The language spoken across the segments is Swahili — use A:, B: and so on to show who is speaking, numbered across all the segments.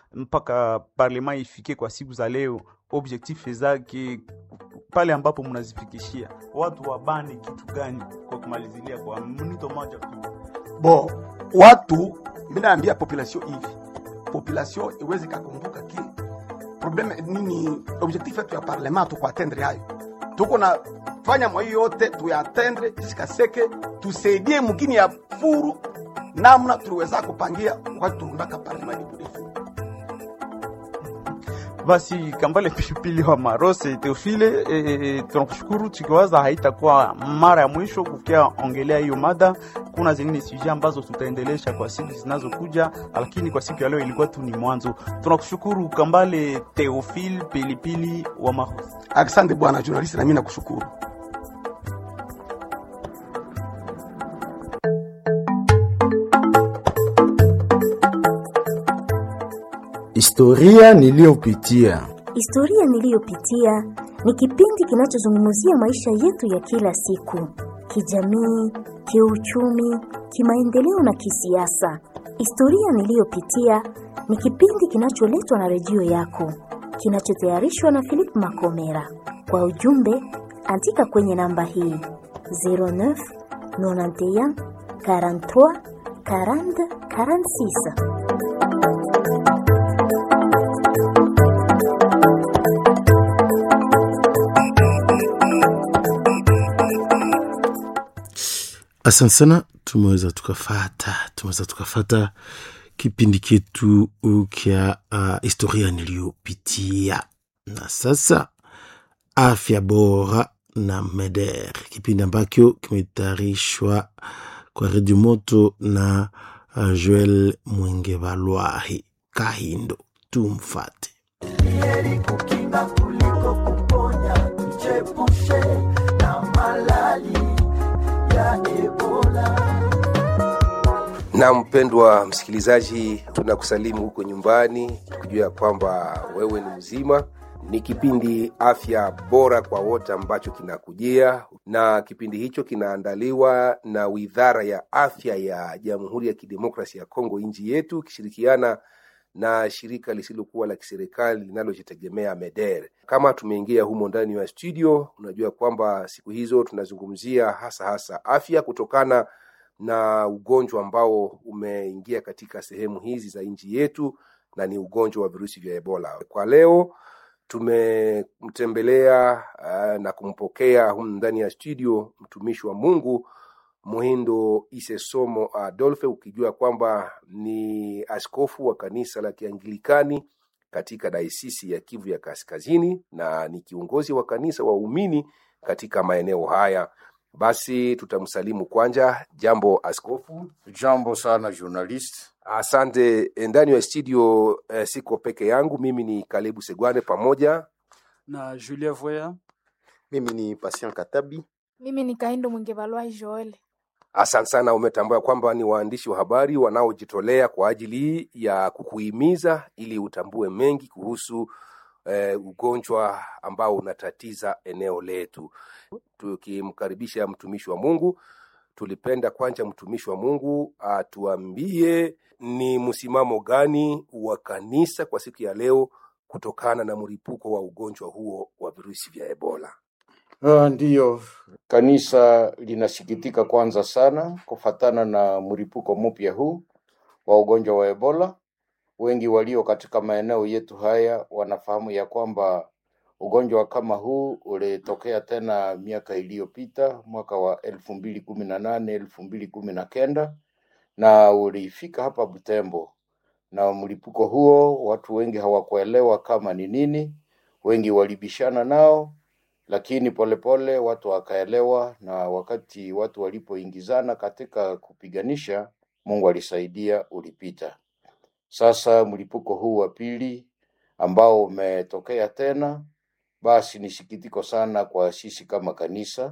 A: mpaka parlema ifike kwa siku za leo, objectif zake pale ambapo mnazifikishia watu wabane kitu gani? Kwa kumalizilia kwa mnito moja tu.
B: Bo, watu minaambia population hivi, population iweze kakumbuka ki probleme nini, objectif yetu ya parlement tuko atendre hayo, tuko na fanya mwa hiyo yote tuyatendre isikaseke, tusaidie mugini ya furu namna tuliweza kupangia wakati turundaka parlement iburefu
A: Basi Kambale Pilipili wa Marose Teofile, e, tunakushukuru tukiwaza haitakuwa mara ya mwisho kukia ongelea hiyo mada. Kuna zingine suje ambazo tutaendelesha kwa siku zinazokuja, lakini kwa siku ya leo ilikuwa tu ni mwanzo. Tunakushukuru Kambale Teofile Pilipili wa Marose.
B: Asante bwana journalist, na mimi nakushukuru.
C: Historia niliyopitia.
D: Historia niliyopitia ni kipindi kinachozungumzia maisha yetu ya kila siku, kijamii, kiuchumi, kimaendeleo na kisiasa. Historia niliyopitia ni kipindi kinacholetwa na redio yako, kinachotayarishwa na Philip Makomera. Kwa ujumbe, andika kwenye namba hii 09 91 43 40 46.
C: Asante sana, tumeweza tukafata, tumeweza tukafata kipindi chetu kya uh, historia niliyopitia, na sasa afya bora na MEDER, kipindi ambacho kimetayarishwa kwa redio moto na uh, Joel Mwengevalwahi Kahindo. Tumfate.
E: heri kukinga kuliko kuponya, tuchepushe na malali ya Ebola.
F: Na mpendwa msikilizaji, tunakusalimu huko nyumbani, tukijua ya kwamba wewe ni mzima. Ni kipindi afya bora kwa wote ambacho kinakujia, na kipindi hicho kinaandaliwa na Wizara ya Afya ya Jamhuri ya Kidemokrasi ya Kongo, nchi yetu, ikishirikiana na shirika lisilokuwa la kiserikali linalojitegemea MEDER. Kama tumeingia humo ndani ya studio, unajua kwamba siku hizo tunazungumzia hasa hasa afya kutokana na ugonjwa ambao umeingia katika sehemu hizi za nchi yetu na ni ugonjwa wa virusi vya Ebola. Kwa leo tumemtembelea uh, na kumpokea humu ndani ya studio mtumishi wa Mungu Muhindo Isesomo Adolfe, ukijua kwamba ni askofu wa kanisa la Kianglikani katika daisisi ya Kivu ya Kaskazini na ni kiongozi wa kanisa waumini katika maeneo haya. Basi tutamsalimu kwanja. Jambo askofu.
G: Jambo sana journalist.
F: Asante. Ndani ya studio eh, siko peke yangu, mimi ni Kalebu Segwane pamoja
H: na Julia Voya.
I: Mimi ni Patient Katabi.
J: Mimi ni Kaindo Mwingevalwai Joel.
F: Asante sana, umetambua kwamba ni waandishi wa habari wanaojitolea kwa ajili ya kukuhimiza ili utambue mengi kuhusu eh, ugonjwa ambao unatatiza eneo letu. Tukimkaribisha mtumishi wa Mungu, tulipenda kwanza mtumishi wa Mungu atuambie ni msimamo gani wa kanisa kwa siku ya leo kutokana na mlipuko wa ugonjwa huo wa virusi vya Ebola.
G: Uh, ndiyo, kanisa linasikitika kwanza sana kufatana na mlipuko mpya huu wa ugonjwa wa Ebola. Wengi walio katika maeneo yetu haya wanafahamu ya kwamba ugonjwa kama huu ulitokea tena miaka iliyopita mwaka wa elfu mbili kumi na nane elfu mbili kumi na kenda na ulifika hapa Butembo, na mlipuko huo watu wengi hawakuelewa kama ni nini, wengi walibishana nao lakini polepole pole, watu wakaelewa, na wakati watu walipoingizana katika kupiganisha, Mungu alisaidia, ulipita. Sasa mlipuko huu wa pili ambao umetokea tena, basi ni sikitiko sana kwa sisi kama kanisa,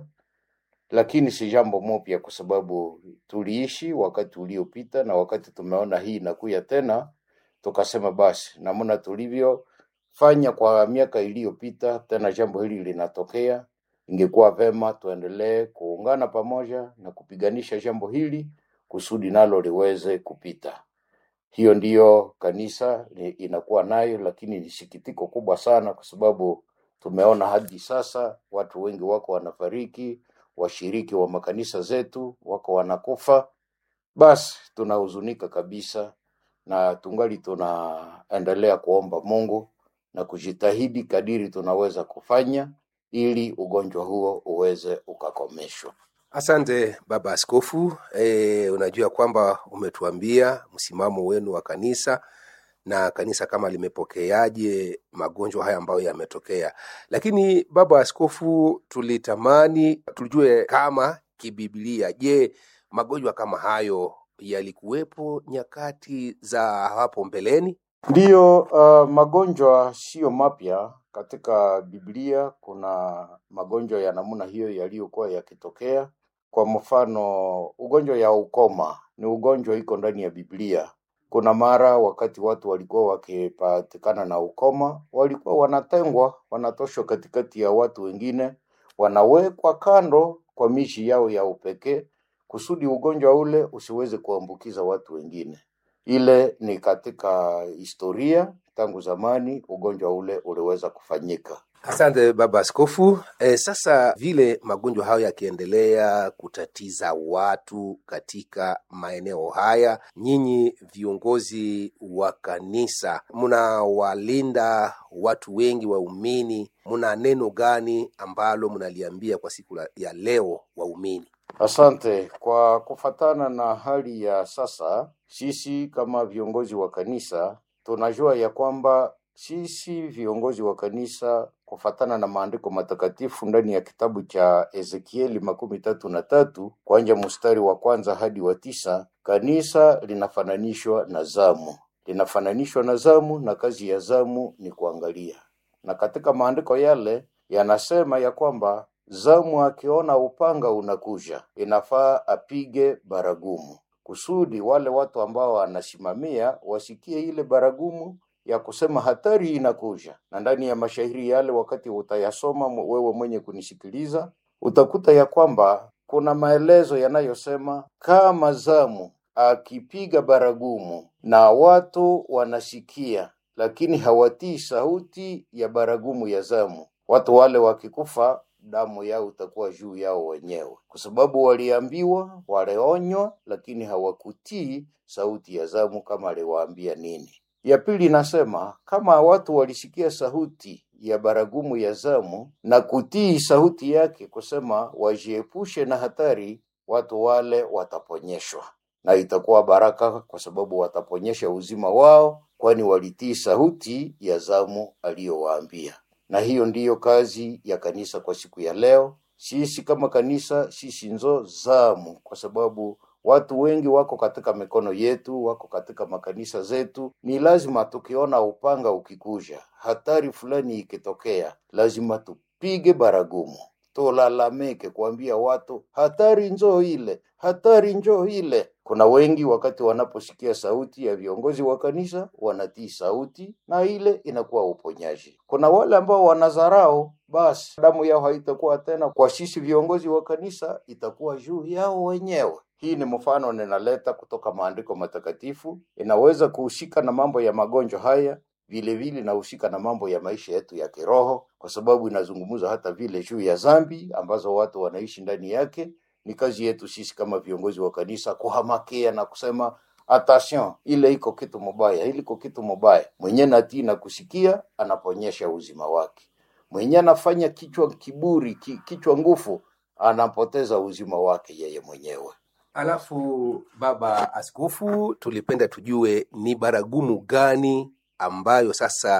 G: lakini si jambo mopya, kwa sababu tuliishi wakati uliopita, na wakati tumeona hii inakuya tena, tukasema basi namna tulivyo fanya kwa miaka iliyopita, tena jambo hili linatokea, ingekuwa vema tuendelee kuungana pamoja na kupiganisha jambo hili kusudi nalo liweze kupita. Hiyo ndiyo kanisa ni- inakuwa nayo, lakini ni sikitiko kubwa sana, kwa sababu tumeona hadi sasa watu wengi wako wanafariki, washiriki wa makanisa zetu wako wanakufa. Basi tunahuzunika kabisa, na tungali tunaendelea kuomba Mungu na kujitahidi kadiri tunaweza kufanya ili ugonjwa huo uweze ukakomeshwa.
F: Asante baba askofu. E, unajua kwamba umetuambia msimamo wenu wa kanisa na kanisa kama limepokeaje magonjwa haya ambayo yametokea, lakini baba askofu, tulitamani tujue kama kibiblia, je, magonjwa kama hayo yalikuwepo nyakati za hapo mbeleni?
G: Ndiyo, uh, magonjwa siyo mapya katika Biblia. Kuna magonjwa ya namna hiyo yaliyokuwa yakitokea. Kwa mfano, ugonjwa ya ukoma ni ugonjwa iko ndani ya Biblia. Kuna mara wakati watu walikuwa wakipatikana na ukoma, walikuwa wanatengwa, wanatoshwa katikati ya watu wengine, wanawekwa kando kwa mishi yao ya upekee, kusudi ugonjwa ule usiweze kuambukiza watu wengine. Ile ni katika historia, tangu zamani ugonjwa ule uliweza kufanyika.
F: Asante baba askofu. E, sasa vile magonjwa hayo yakiendelea kutatiza watu katika maeneo haya, nyinyi viongozi wa kanisa mnawalinda watu wengi waumini, mna neno gani ambalo mnaliambia kwa siku la- ya leo waumini?
G: Asante. Kwa kufatana na hali ya sasa, sisi kama viongozi wa kanisa tunajua ya kwamba sisi viongozi wa kanisa kufatana na maandiko matakatifu ndani ya kitabu cha Ezekieli makumi tatu na tatu kuanja mstari wa kwanza hadi wa tisa, kanisa linafananishwa na zamu, linafananishwa na zamu, na kazi ya zamu ni kuangalia. Na katika maandiko yale yanasema ya kwamba zamu akiona upanga unakuja, inafaa apige baragumu, kusudi wale watu ambao wanasimamia wasikie ile baragumu ya kusema hatari inakuja. Na ndani ya mashairi yale, wakati utayasoma mwe- wewe mwenye kunisikiliza, utakuta ya kwamba kuna maelezo yanayosema kama zamu akipiga baragumu na watu wanasikia, lakini hawatii sauti ya baragumu ya zamu, watu wale wakikufa damu yao itakuwa juu yao wenyewe, kwa sababu waliambiwa, walionywa, lakini hawakutii sauti ya zamu kama aliwaambia nini. Ya pili inasema kama watu walisikia sauti ya baragumu ya zamu na kutii sauti yake, kusema wajiepushe na hatari, watu wale wataponyeshwa na itakuwa baraka, kwa sababu wataponyesha uzima wao, kwani walitii sauti ya zamu aliyowaambia. Na hiyo ndiyo kazi ya kanisa kwa siku ya leo. Sisi kama kanisa, sisi nzo zamu, kwa sababu watu wengi wako katika mikono yetu, wako katika makanisa zetu. Ni lazima tukiona upanga ukikuja, hatari fulani ikitokea, lazima tupige baragumu, tulalamike, kuambia watu hatari njoo ile, hatari njoo ile. Kuna wengi wakati wanaposikia sauti ya viongozi wa kanisa wanatii sauti, na ile inakuwa uponyaji. Kuna wale ambao wanadharau, basi damu yao haitakuwa tena kwa sisi viongozi wa kanisa, itakuwa juu yao wenyewe. Hii ni mfano ninaleta kutoka maandiko matakatifu, inaweza kuhusika na mambo ya magonjwa haya vile vile inahusika na mambo ya maisha yetu ya kiroho, kwa sababu inazungumza hata vile juu ya dhambi ambazo watu wanaishi ndani yake. Ni kazi yetu sisi kama viongozi wa kanisa kuhamakia na kusema attention, ile iko kitu mubaya, ile iko kitu mubaya. Mwenye natii na kusikia anaponyesha uzima wake, mwenye anafanya kichwa kiburi, ki, kichwa nguvu, anapoteza uzima wake yeye mwenyewe.
F: Alafu baba askofu, tulipenda tujue ni baragumu gani ambayo sasa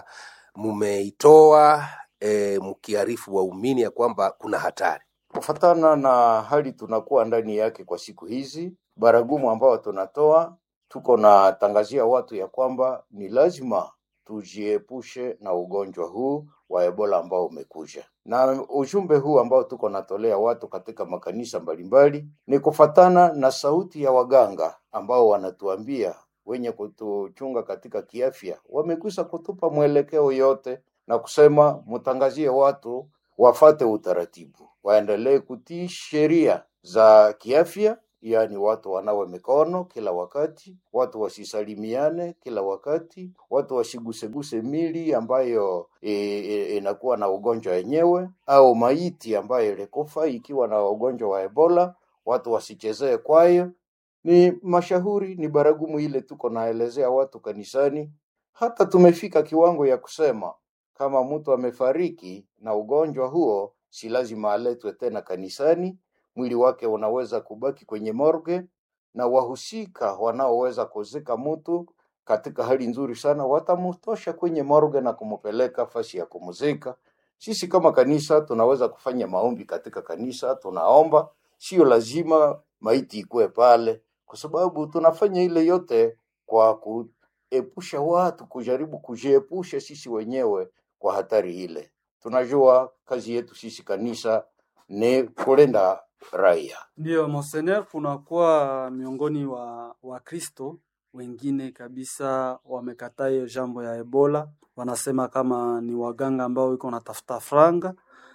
F: mumeitoa e, mkiarifu waumini ya kwamba kuna hatari.
G: Kufatana na hali tunakuwa ndani yake kwa siku hizi, baragumu ambao tunatoa, tuko na tangazia watu ya kwamba ni lazima tujiepushe na ugonjwa huu wa Ebola ambao umekuja, na ujumbe huu ambao tuko natolea watu katika makanisa mbalimbali ni kufatana na sauti ya waganga ambao wanatuambia wenye kutuchunga katika kiafya, wamekwisha kutupa mwelekeo yote na kusema mtangazie watu wafate utaratibu, waendelee kutii sheria za kiafya yaani watu wanawe mikono kila wakati, watu wasisalimiane kila wakati, watu wasiguseguse mili ambayo e, e, inakuwa na ugonjwa wenyewe, au maiti ambayo ilikufa ikiwa na ugonjwa wa Ebola, watu wasichezee kwayo. Ni mashauri, ni baragumu ile tuko naelezea watu kanisani. Hata tumefika kiwango ya kusema kama mtu amefariki na ugonjwa huo, si lazima aletwe tena kanisani, mwili wake unaweza kubaki kwenye morgue, na wahusika wanaoweza kuzika mtu katika hali nzuri sana watamtosha kwenye morgue na kumpeleka fasi ya kumzika. Sisi kama kanisa tunaweza kufanya maombi katika kanisa, tunaomba, sio lazima maiti ikue pale, kwa sababu tunafanya ile yote kwa kuepusha watu, kujaribu kujiepusha sisi wenyewe kwa hatari ile. Tunajua kazi yetu sisi kanisa ni kulinda raia.
H: Ndiyo, Monseigneur, kunakuwa miongoni wa Wakristo wengine kabisa wamekataa hiyo jambo ya Ebola, wanasema kama ni waganga ambao iko natafuta franga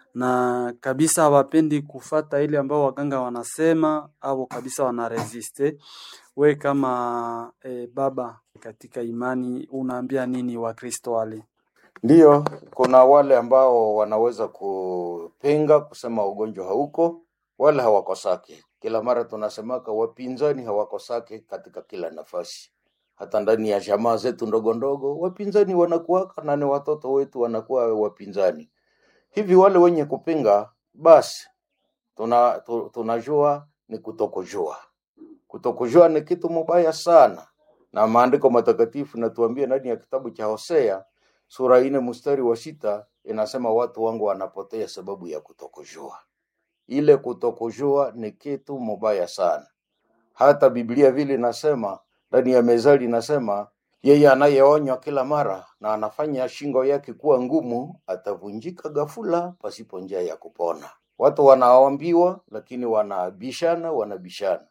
H: na kabisa hawapendi kufata ile ambao waganga wanasema au kabisa wanaresiste. We kama eh, baba katika imani unaambia nini Wakristo wale?
G: Ndiyo, kuna wale ambao wanaweza kupinga kusema ugonjwa hauko, wale hawakosake. Kila mara tunasemaka wapinzani hawakosake katika kila nafasi, hata ndani ya jamaa zetu ndogo ndogo wapinzani wanakuwaka, na ni watoto wetu wanakuwa wapinzani. Hivi wale wenye kupinga, basi tuna, tu, tunajua ni kutokujua. Kutokujua ni kitu mubaya sana, na maandiko matakatifu natuambia ndani ya kitabu cha Hosea sura ine mstari wa sita inasema watu wangu wanapotea sababu ya kutokujua. Ile kutokujua ni kitu mubaya sana. Hata Biblia vile inasema ndani ya Mezali inasema yeye anayeonywa kila mara na anafanya shingo yake kuwa ngumu atavunjika ghafula pasipo njia ya kupona. Watu wanaambiwa lakini wanabishana, wanabishana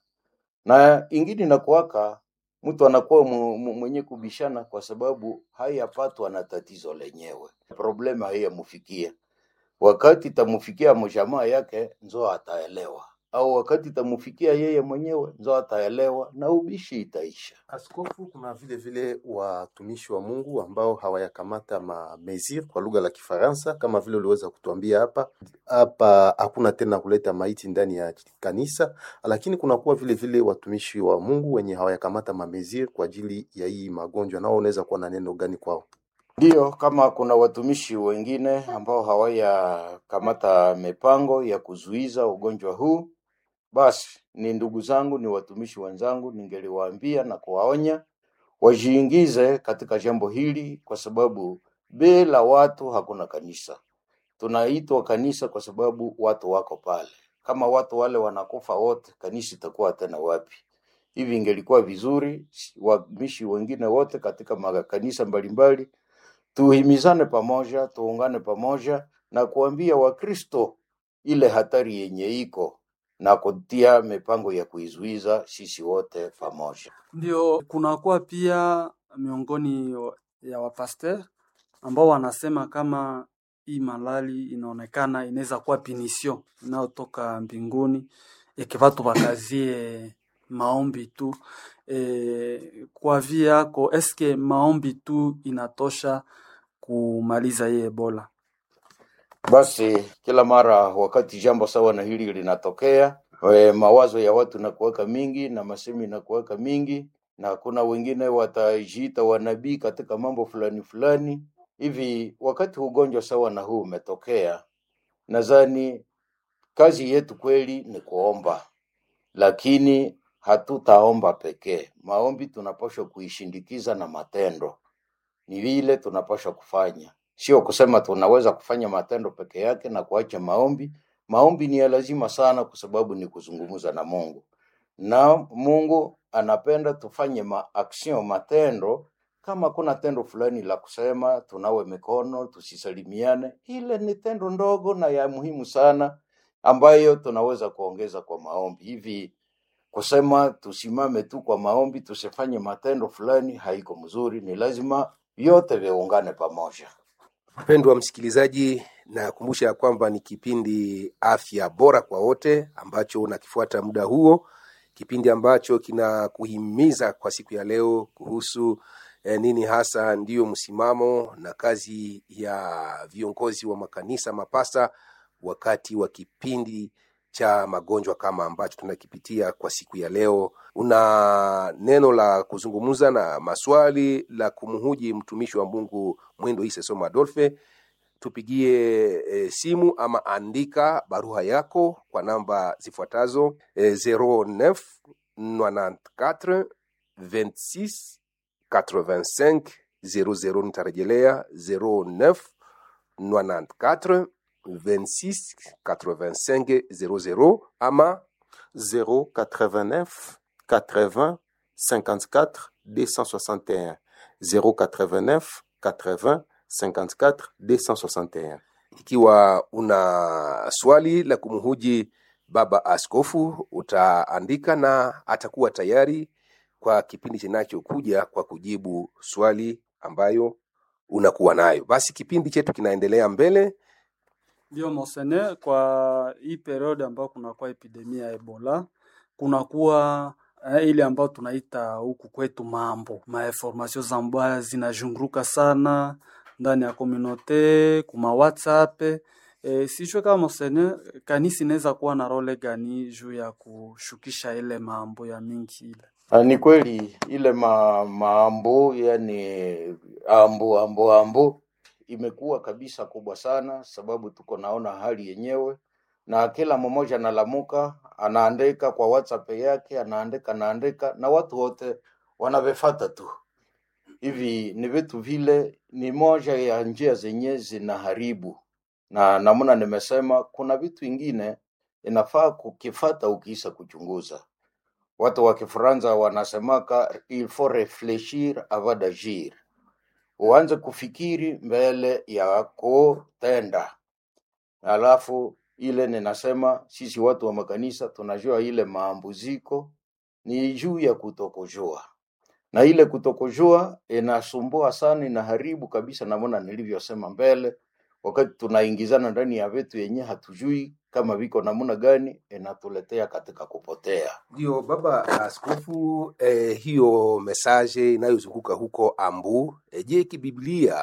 G: na ingine inakuwaka mtu anakuwa mu- mu- mwenye kubishana kwa sababu hayapatwa na tatizo lenyewe, problema haiyamfikia. Wakati itamufikia mjamaa yake nzo ataelewa, au wakati itamufikia yeye mwenyewe nzo ataelewa na ubishi itaisha.
I: Askofu, kuna vile vile watumishi wa Mungu ambao hawayakamata ma mesure kwa lugha la Kifaransa, kama vile uliweza kutuambia hapa hapa, hakuna tena kuleta maiti ndani ya kanisa, lakini kunakuwa vile vile watumishi wa Mungu wenye hawayakamata ma mesure kwa ajili ya hii magonjwa, nao unaweza kuwa na neno gani kwao?
G: Ndiyo, kama kuna watumishi wengine ambao hawayakamata mipango ya kuzuiza ugonjwa huu, basi ni ndugu zangu, ni watumishi wenzangu, ningeliwaambia na kuwaonya wajiingize katika jambo hili, kwa sababu bila watu hakuna kanisa. Tunaitwa kanisa kwa sababu watu wako pale. Kama watu wale wanakufa wote, kanisa itakuwa tena wapi? Hivi ingelikuwa vizuri watumishi wengine wote katika makanisa mbalimbali tuhimizane pamoja, tuungane pamoja na kuambia Wakristo ile hatari yenye iko na kutia mipango ya kuizuiza sisi wote pamoja.
H: Ndio, kunakuwa pia miongoni wa- ya wapaster ambao wanasema kama hii malali inaonekana inaweza kuwa pinisio inayotoka mbinguni, eke watu wakazie maombi tu. E, kwa vi yako eske maombi tu inatosha kumaliza hii Ebola?
G: Basi kila mara wakati jambo sawa na hili linatokea, e, mawazo ya watu nakuweka mingi na masemi nakuweka mingi, na kuna wengine watajiita wanabii katika mambo fulani fulani hivi. Wakati ugonjwa sawa na huu umetokea, nadhani kazi yetu kweli ni kuomba, lakini hatutaomba pekee. Maombi tunapaswa kuishindikiza na matendo ni vile tunapaswa kufanya, sio kusema tunaweza kufanya matendo peke yake na kuacha maombi. Maombi ni ya lazima sana, kwa sababu ni kuzungumza na Mungu, na Mungu anapenda tufanye maaction, matendo. Kama kuna tendo fulani la kusema tunawe mikono, tusisalimiane, ile ni tendo ndogo na ya muhimu sana, ambayo tunaweza kuongeza kwa maombi hivi kusema tusimame tu kwa maombi tusifanye matendo fulani haiko mzuri. Ni lazima vyote viungane pamoja.
F: Mpendwa msikilizaji, nakumbusha ya kwamba ni kipindi afya bora kwa wote ambacho unakifuata muda huo kipindi ambacho kinakuhimiza kwa siku ya leo kuhusu eh, nini hasa ndiyo msimamo na kazi ya viongozi wa makanisa mapasta wakati wa kipindi cha magonjwa kama ambacho tunakipitia kwa siku ya leo. Una neno la kuzungumza na maswali la kumhuji mtumishi wa Mungu Mwindo Ise Soma Adolfe, tupigie e, simu ama andika barua yako kwa namba zifuatazo e, 09 94 26 85 00. Nitarejelea 09 94 26 85 00 ama
I: 089 80 54 261 089 80 54 261
F: ikiwa una swali la kumhuji baba askofu utaandika na atakuwa tayari kwa kipindi kinachokuja kwa kujibu swali ambayo unakuwa nayo. Basi kipindi chetu kinaendelea mbele.
H: Ndio monseigneur, kwa hii periode ambayo kunakuwa epidemia ya Ebola, kunakuwa eh, ile ambayo tunaita huku kwetu mambo mainformation za mbaya zinazunguruka sana ndani ya komunote kuma WhatsApp. E, sijue kama monseigneur, kanisa inaweza kuwa na role gani juu ya kushukisha ile mambo ya mingi ile
G: Ah, Ni kweli ile ma, maambo yani ambo ambo ambo imekuwa kabisa kubwa sana, sababu tuko naona hali yenyewe, na kila mmoja analamuka anaandika kwa WhatsApp yake, anaandika anaandika, na watu wote wanavifata tu hivi. Ni vitu vile, ni moja ya njia zenye zinaharibu, na namna nimesema, kuna vitu ingine inafaa kukifata ukiisa kuchunguza watu wa Kifaransa wanasemaka il faut réfléchir avant d'agir, uanze kufikiri mbele ya kutenda. Alafu ile ninasema sisi watu wa makanisa tunajua ile maambuziko ni juu ya kutokujua, na ile kutokujua inasumbua sana, inaharibu kabisa, namona nilivyosema mbele, wakati tunaingizana ndani ya vitu yenye hatujui kama viko namna gani, inatuletea katika kupotea.
F: Ndio baba askofu, eh, hiyo mesaje inayozunguka huko Ambu, eh, je, kibiblia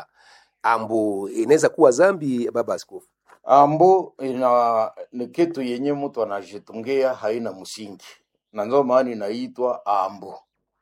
F: Ambu inaweza kuwa zambi baba askofu?
G: Ambo ina ni kitu yenye mtu anajitungia haina msingi, na ndio maana inaitwa ambo.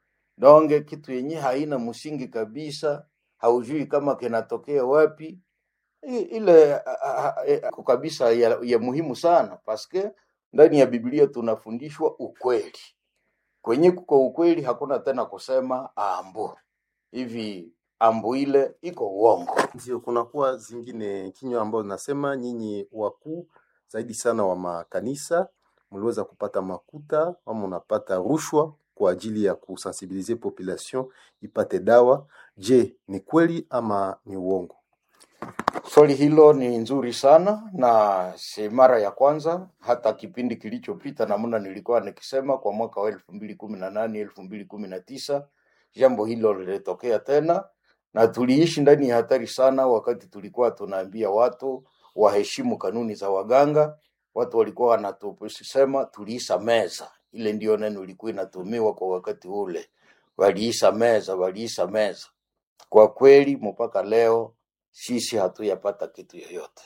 G: Donge kitu yenye haina msingi kabisa, haujui kama kinatokea wapi. I- Ile a- a- a- iko kabisa ya, ya muhimu sana paske ndani ya Biblia tunafundishwa ukweli. Kwenye kuko ukweli, hakuna tena kusema ambo hivi, ambo ile iko uongo.
I: ndio kunakuwa zingine kinywa ambazo zinasema nyinyi wakuu zaidi sana wa makanisa mliweza kupata makuta ama unapata rushwa kwa ajili ya kusensibilize population ipate dawa. Je, ni kweli ama ni uongo?
G: Swali hilo ni nzuri sana na si mara ya kwanza. Hata kipindi kilichopita namna nilikuwa nikisema kwa mwaka wa elfu mbili kumi na nane elfu mbili kumi na tisa jambo hilo lilitokea tena, na tuliishi ndani ya hatari sana, wakati tulikuwa tunaambia watu waheshimu kanuni za waganga. Watu walikuwa wanatusema tuliisa meza, ile ndio neno ilikuwa inatumiwa kwa wakati ule, waliisa meza, waliisa meza. Kwa kweli mpaka leo sisi hatuyapata kitu yoyote,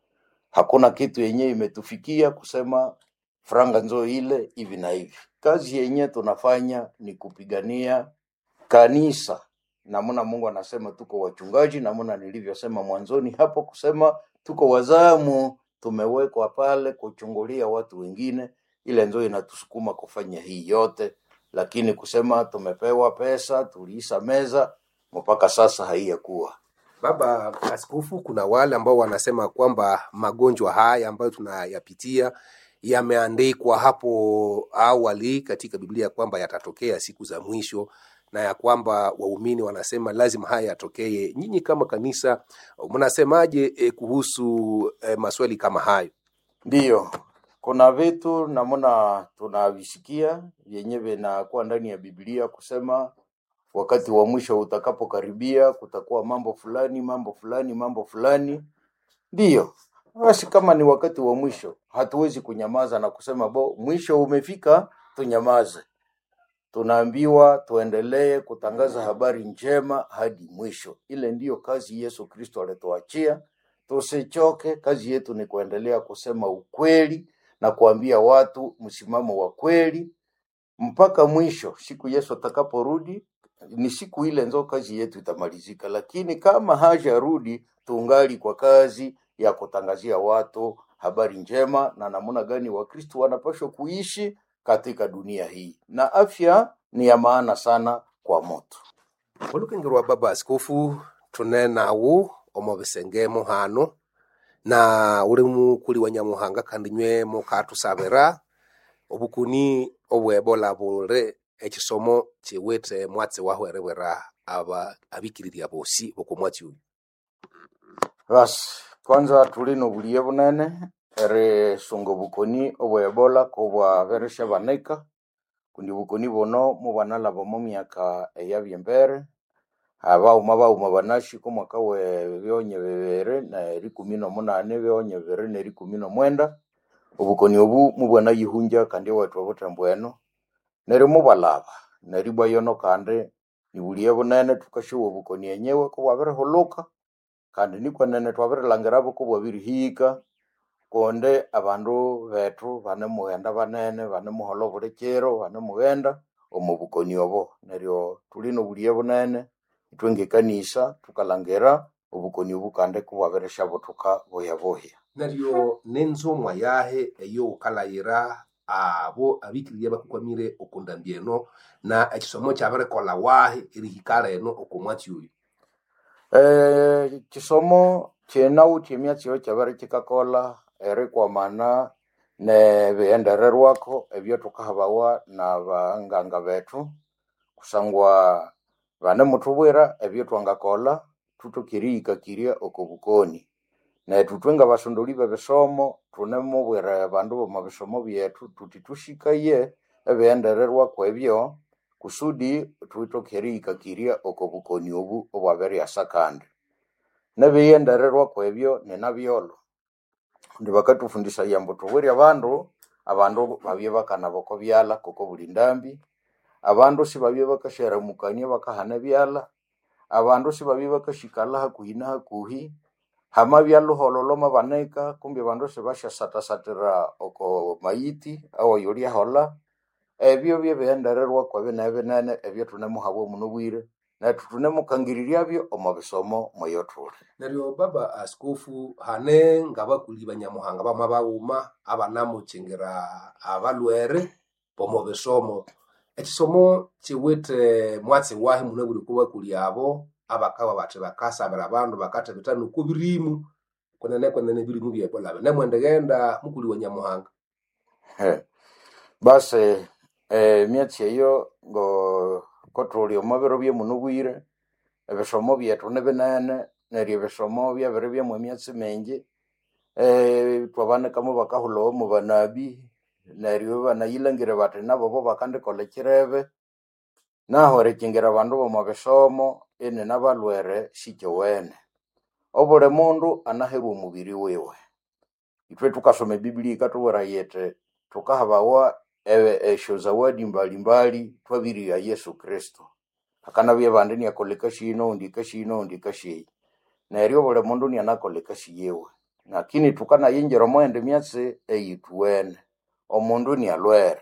G: hakuna kitu yenyewe imetufikia kusema franga nzo ile hivi na hivi. Kazi yenyewe tunafanya ni kupigania kanisa, namna Mungu anasema tuko wachungaji, namna nilivyosema mwanzoni hapo kusema tuko wazamu, tumewekwa pale kuchungulia watu wengine, ile nzo inatusukuma kufanya hii yote, lakini kusema tumepewa pesa tuliisa meza mpaka sasa haiyakuwa
F: Baba Askofu, kuna wale ambao wanasema kwamba magonjwa haya ambayo tunayapitia yameandikwa hapo awali katika Biblia kwamba yatatokea siku za mwisho na ya kwamba waumini wanasema lazima haya yatokee. Nyinyi kama kanisa mnasemaje eh, kuhusu eh, maswali kama hayo?
G: Ndiyo, kuna vitu namna tunavisikia vyenye vinakuwa ndani ya Biblia kusema wakati wa mwisho utakapokaribia kutakuwa mambo fulani mambo fulani mambo fulani. Ndiyo, basi kama ni wakati wa mwisho, hatuwezi kunyamaza na kusema bo, mwisho umefika, tunyamaze tunaambiwa tuendelee kutangaza habari njema hadi mwisho ile ndiyo kazi yesu kristo alituachia tusichoke kazi yetu ni kuendelea kusema ukweli na kuambia watu msimamo wa kweli mpaka mwisho siku yesu atakaporudi ni siku ile nzo kazi yetu itamalizika lakini kama hajarudi tungali kwa kazi ya kutangazia watu habari njema na namna gani wakristu wanapaswa kuishi katika dunia hii na afya ni ya maana sana kwa moto
F: olukengerwa baba askofu tunenawu omo bisengemo hano na uri mukuli wa nyamuhanga kandi nywe mukatusabira obukuni obwebola buri ekisomo kiwite mwatsi wahwerebwera aba abikiriria bosi boku mwatsi uyu
G: basi kwanza tuli nobulie bunene erisunga obukoni obwebola kobwaberesha banika kundi bukoni buno mubanalaba mu myaka eyabya embere abauma bauma banashi komwaka we byonye bibiri na rikumi nomunane byonye bibiri na rikumi nomwenda obukoni obu mubwanayihunja kandi ewethu obutembo eno neri mubalaba neri bwayono kandi nibulie bunene tukashuwa obukoni enyewe kobwabirihuluka kandi nikwenene twabirilangirabo kobwabirihika konde abandu bethu banemughenda banene banemuhola buli kiro banemughenda omu bukoni obo neryo tuli nobulie bunene itwe ngekanisa tukalangira obukoni obu kandi kubwabirisha butuka buya buya
F: neryo nenzomwa yahe eyo ukalayira abo abikiriria bakukwamire okundambia eno na ekisomo kyabirikola wahe erihikala eno oku mwatsi uyu
G: Eh, kisomo kyenawu kyemyatsi eyo kyabere kikakola erikwamana nebighendererwako ebyo tukahabawa na banganga bethu kusangwa banemuthubwira ebyo twangakola tuthukirihikakirya oko bukoni nethu thwe nga basondoli bebisomo thunemubwira abandu bomu bisomo byethu tuthi tushikaye ebighendererwako ebyo kusudi twithoke erihikakirya oko bukoni obu obwabiryasa kandi nebighendererwako ebyo ninabyolo ndi bakatufundisaya mbu tubwire abandu abandu babye bakanaba oko byala koko buli ndambi abandu sibabye bakasharamukania bakahana ebyala abandu sibabye bakashikala hakuhi na hakuhi hamabya luholo lwamabanika kumbi abandu sibashasatasatira oko mayiti awoyo lyahola ebyo byebighendererwako ebinene binene ebyo thunemuhabwa muno bwire nethu thunemukangiriryabyo omu bisomo mweyo thuli
F: neryo baba askofu hane ngabakuli banyamuhanga bamwe bauma abanamukingira abalwere bomu bisomo ekisomo kiwite mwatsi wahi muno buli kubakuli abo abakaba bathi bakasabira abandu bakathebitha nuku birimu kunene kunene birimu byebola binemwendighenda mukuli wa nyamuhanga
G: He. basi eh, emyatsi eyo ngo kothuli omu biro byemuno bwire ebisomo byethu nibinene neryo ebisomo byabiri byamu emyatsi mingi eh, twabanikamu bakahulhawo mu banabi neryo banayilangire bathi nabo bo bakandikola ekirebe naho erikingira abandu bomu bisomo ini nabalwere sikyowene obuli mundu anaherwa omubiri wiwe ithwe tukasoma ebiblia ikatubwira yithi tukahabawa e- esyo zawadi mbalimbali twabirya yesu kristo hakanabya abandi niakola ekasi ino undi ekasi ino undi ekasi eyi neryo buli mundu nianakola ekasi yiwe lakini tukanayingira omughenda emyatsi eyithuwene omundu nialwere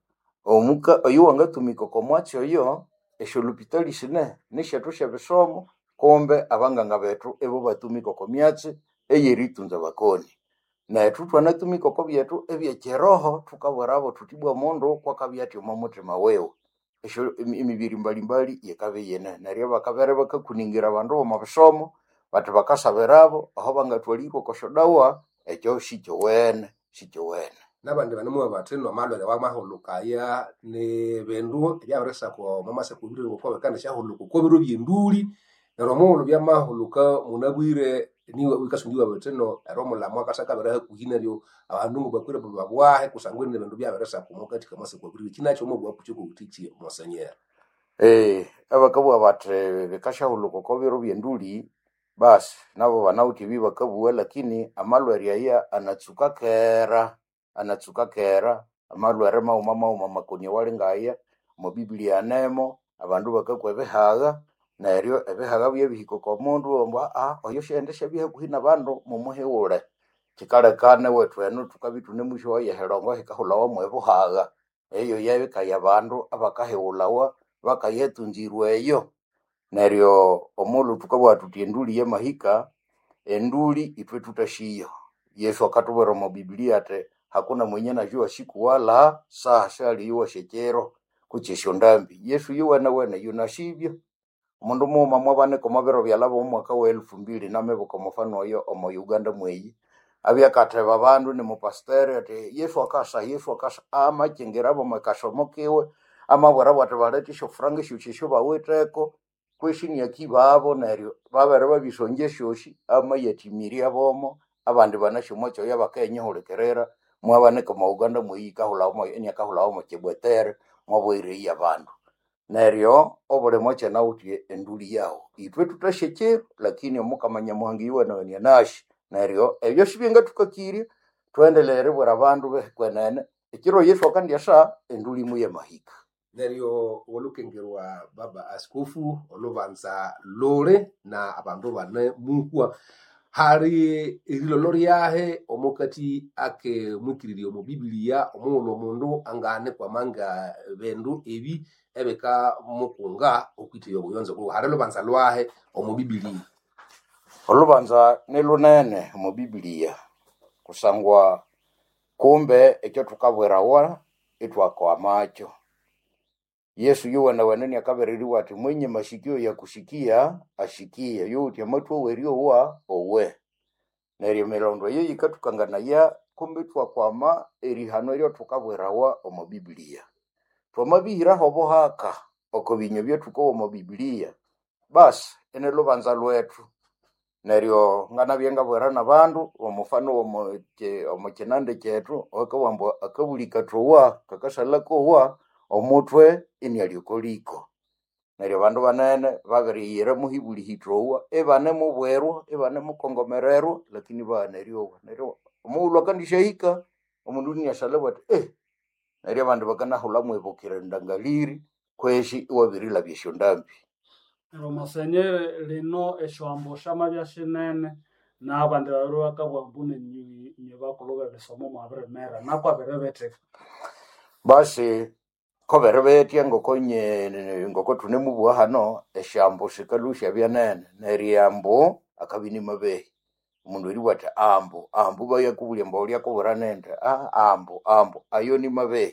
G: omuka oyo wangatumika oko mwatsi oyo esyolupitali sine nisyethu syebisomo kumbe abanganga bethu ibo batumika oko myatsi eyeritunza bakoni nethu twanatumika oko byethu ebyekiroho tukabwirabo thuthi bwa mundu kwakabya athi omo muthima wiwe esyo emi- emibiri mbalimbali yikabya yine neryo bakabere bakakuningira abandu bomu bisomo bathi bakasabirabo aho bangathwalirwe oko syodawa ekyo sikyowene sikyowene
F: nabandi banemuwa bathi nomalwere wamahulukaya ni bindu ebyabirisako mamasekubire ngokuba kandi syahuluka oko biro byenduli neryo omughulhu byamahuluka munabwire niwe wikasungiwa bathi no ero omulamu akasakabira hakuhi neryo abandu ngobakwire babwahe kusangwa ni bindu byabirisako mukathika masekubire kinakyo omubwapu kyokobutiki monsanyera
G: Eh, abakabugha bathi bikasyahuluka oko biro byenduli basi nabo banawuthi ebi bakabugha lakini amalwere aya anatsuka kera anatsuka kera amalwere mauma mauma makoni wali ngaya mu biblia nemo abandu bakakwa ebihaga neryo ebihaga byebihiko komundu ombwa ah oyo shendesha byehakuhi nabandu mumuhiwule kikalekane wetu enu tukabi tune mwisho wa yehelongo hikahulawa mwebuhaga eyo yebikaya abandu abakahiwulawa bakayetunzirwa eyo neryo omulu tukabwa tuti enduli yemahika enduli itwe tutashiyo yesu akatubwera mu biblia ati hakuna mwenye najua siku wala saa shaliiwa shechero kuchesho ndambi yesu yuwene wene yunashibyo omundu muuma mwabaneka omwabiro byalaba omwaka wa elufu mbili namebuka omufano oyo omo uganda mweyi abyakateba abandu nimupasiteri ati yesu akasa yesu akasa amachingira abo makasomokiwe amabwera bwati baleta ishofuranga eshoshi bawiteko kweshini akibaabo neryo babere babisonja eshoshi amayatimiria bomo abandi banashomo choya bakenyihulikerera mwabaneka mu uganda mweyi kahulawo enyakahulawo mu kibwetere mwabwirei abandu neryo obulimo kyenawuthye enduli yawu itwe tutashekyero lakini omukama nyamuhanga iwenawenia nashi neryo ebyo sibyenga tukakirye twendelere bwera abandu behekwenene ekiro yesu akandyasa enduli mu yemahika
F: neryo olukengerwa baba askofu olubanza lule na abandu bane muhwa hali erilolo lyahe omukati ake mwikiririe omu bibilia omughulhu omundu angane kwamanga bindu ebi ebika mukunga okwithiya obuyonzo bwiwe hali lubanza lwahe omu bibilia
G: olubanza ni lunene mu bibilia kusangwa kumbe ekyo tukabwerawa itwakwamacho yesu yuwenewene niakabereriwa ati mwenye mashikio ya kushikia ashikie youti amathu oweriowa owe neryo emilondo eyo yikathukanganaya kumbi twakwama erihano eryo thukabwerawa omu bibilia twamabihiraho obuhaka oko binywa byethukowa omu bibilia basi ini lubanza lwethu neryo nganabye ngabwera nabandu omufano omu ki- omu kinande kyethu akawamba akabuli kathowa kakasalakowa omutwe inialiokoliko neryo bandu banene babiriyira muhibuli hithowa ibane mubwerwa ibane mukongomererwa lakini baneryowa neryo omughulhu akandishahika omundu iniasalebwa ati eh neryo abandu bakanahulha mwibukire ndangaliri kweshi iwabirilabya esyo ndambi
H: neryo mosenyeri lino esyoambo syamabya sinene n'abandi babiri bakabugha mbu nenyu inye bakulhu bebisomo mwabirimera nakwabiribithika
G: basi kobere betya ngoko nye ngoko thunemubugha hano esyambu sikalusya byanene neryambu akabini mabehi omundu eribwa athi ambu ambu bayakubulya mbawu lyakubwira nende ah, ambu ambu ayo ni mabehi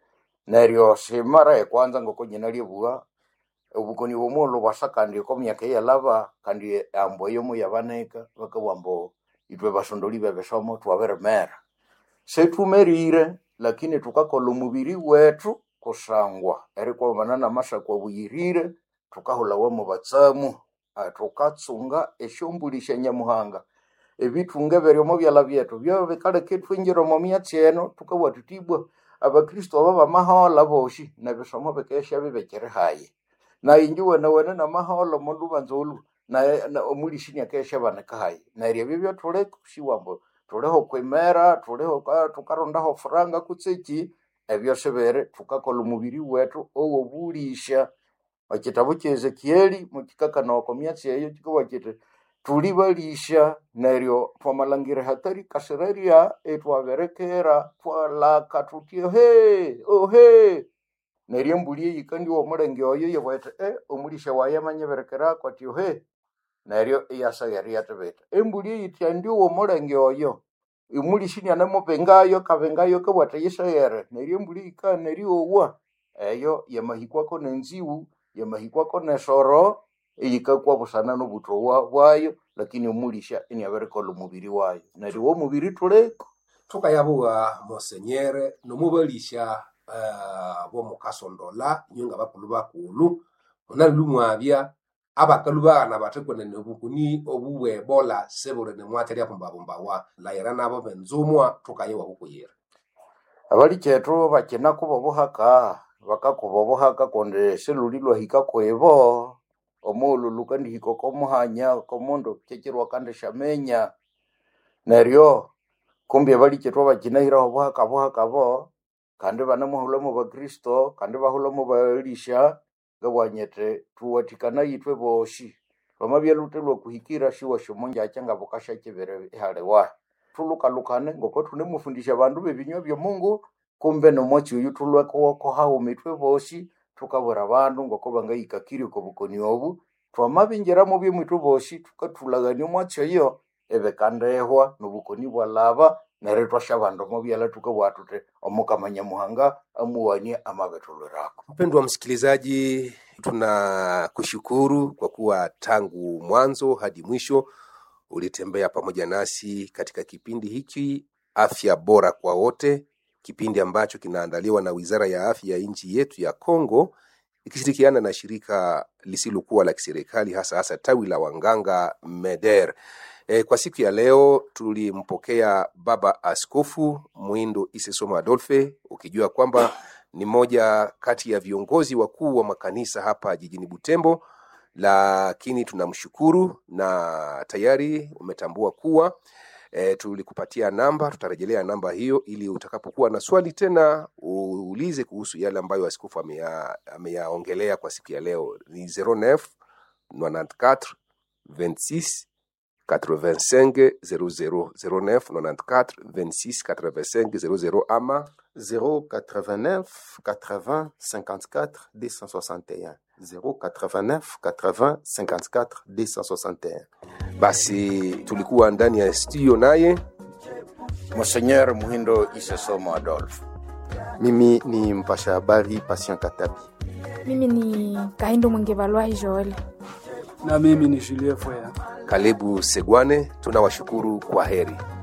G: neryo simara ekwanza ngoko nyina lyebugha obukoni bw'omughulhu bwasa kandi oko myaka eyalaba kandi ambu eyo muyabanika bakabugha mbu ithwe basondoli bebisomo twabirimera sethumerire lakini thukakolha omubiri wethu kusangwa erikwamana namasako abuyirire thukahulawa mu batsamu ah, thukatsunga esyombuli sya nyamuhanga ebithunga ebiri omu byala byethu byo bikaleka ithwingira omu myatsi eno thukabugha thuthi ibwa abakristu aba bamahola boshi nebisomo bikesya bibekiri hayi nayi inji wenewene namahola omundu ubanza olu naye na- omulisi niakesya banika hayi neryo ebyo byothuleka siwambu thuliho kwimera thuliho ka- thukarondaho furanga kutseki ebyo sibiri thukakolha omubiri wethu owobulisya ekitabu kya ezekieli mukikakana oko myatsi eyo kikabugha kiti thuli balisya neryo thwamalhangira hatari kasirerya ithwabirikira thwalaka thuthi ohe ohe neryo embuli eyikandyowa omulenge oyo yebugha iti e omulisya wayi amanyibirikirako athi ohe neryo iyasagha yathibitha embuli eyithendyowa omulenge oyo omulisi inianemubingayo akabingayo akabugha athi yiseghere neryo embuli eyikabya neryowa eyo yamahikwako nenziwu yamahikwako nesoro eyikakwa busana n'obuthowa bwayo lakini omulisya iniabirikolha omubiri wayo neryo womubiri thuleka
F: thukayabugha mosenyere nomubalisya uh, bomukasondola inyo nga bakulhu bakulhu munalhu mwabya abakalu baghana bathi kwenene obukuni obu bwebola sibuli nimwatha lyabumbabumbawa layira nabo benzumwa thukayewa bukuyira
G: abalikethu bakina kuba obuhaka bakakuba obuhaka kundi silhuli lwahika kwibo omughulhu lukandihika okomuhanya komundu kyekirwa kandishamenya neryo kumbi abalikethu abakinahiraho obuhaka buhaka bo kandi banamuhulamo bakristo kandi bahulamo balisha ngabwanyete tuwatikana yitwe boshi lwamabyalute lwakuhikira shiwa shomonjacha nga bukasha chibere ihalewa tulukalukane ngoko tunemufundisha bandu bebinywa bya mungu kumbe nomwachi uyu tulwekowoko hau mitwe boshi tukabura bandu ngoko bangayikakiri ko bukoni obu twamabinjiramo byemwitu boshi tukatulagania omwachi oyo ebekandehwa nobukoni bwalaba neryo twasha bandu mobyala tukabwa tute omukama nyamuhanga amuwanie amabetulwerako
F: Mpendwa msikilizaji, tunakushukuru kwa kuwa tangu mwanzo hadi mwisho ulitembea pamoja nasi katika kipindi hiki Afya Bora kwa Wote, kipindi ambacho kinaandaliwa na Wizara ya Afya ya nchi yetu ya Kongo ikishirikiana na shirika lisilokuwa la kiserikali hasa hasa tawi la wanganga MEDER. E, kwa siku ya leo tulimpokea Baba Askofu Mwindo Isesoma Adolfe, ukijua kwamba ni moja kati ya viongozi wakuu wa makanisa hapa jijini Butembo, lakini tunamshukuru na tayari umetambua kuwa e, tulikupatia namba, tutarejelea namba hiyo ili utakapokuwa na swali tena uulize kuhusu yale ambayo askofu ameya- ameyaongelea kwa siku ya leo. Ni 09 94 26 85 00 09 94 26 85 00 ama
I: 089 80 54 261 089 80 54 261
F: basi tulikuwa ndani ya studio naye
G: Monseigneur Muhindo Isesomo Adolphe.
I: mimi ni mpasha habari patient katabi
J: Mimi ni Kahindo Mwengevalwai Joel.
H: na mimi ni Julie Foya.
F: Kalebu Segwane. Tunawashukuru, kwa heri.